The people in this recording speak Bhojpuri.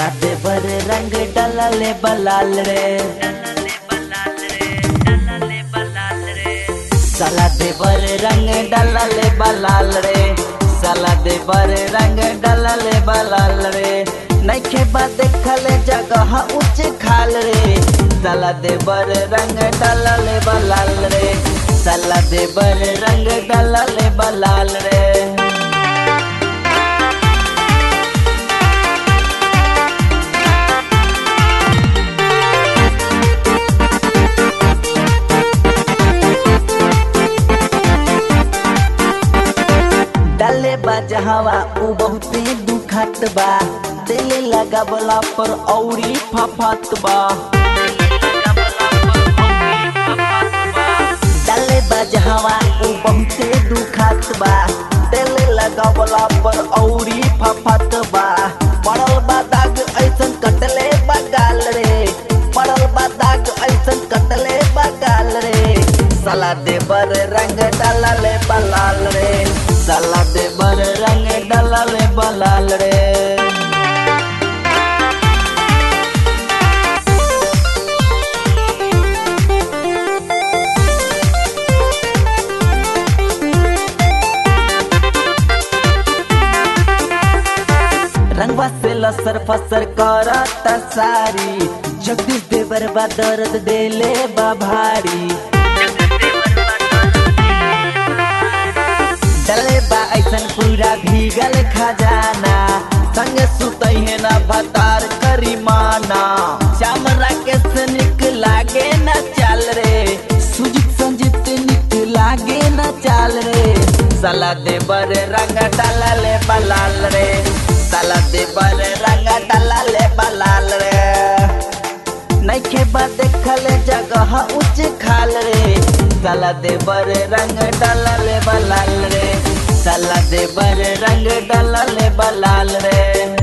साला दे बर रंग डलले बलाल रे साला दे बर रंग डलले बलाल रे साला दे बर रंग डलले बलाल रे नइखे बा देखले जगह उच्च खाल रे साला दे बर रंग डलले बलाल रे साला दे बर रंग डलले बलाल रे डाले बा जहावा उ बहुते दुखत बा दिल लगावला पर औरी फफत बा डाले बा जहावा उ बहुते दुखत बा दिल लगावला पर औरी फफत बा पड़ल बा दाग ऐसन कटले बा गाल रे पड़ल बा दाग ऐसन कटले बा गाल रे साला दे बर रंग डालले बलाल रे साला दे बर रंग डालले बलाल रे रंगवा से लसर फसर करत सारी जगदीश देवर बा दर्द देले बा भारी डले बा ऐसन पूरा भीगल खजाना संग सुतई है ना भतार करी माना श्याम राकेश निक लागे न चाल रे सुजीत संजीत निक लागे न चाल रे साला दे बर रंग डालले बलाल रे साला दे बर रंग डालले बलाल रे नइखे बा देखले जगह उच्च खाल रे साला दे बर रंग डालले बलाल रे साला दे बर रंग डालले बलाल रे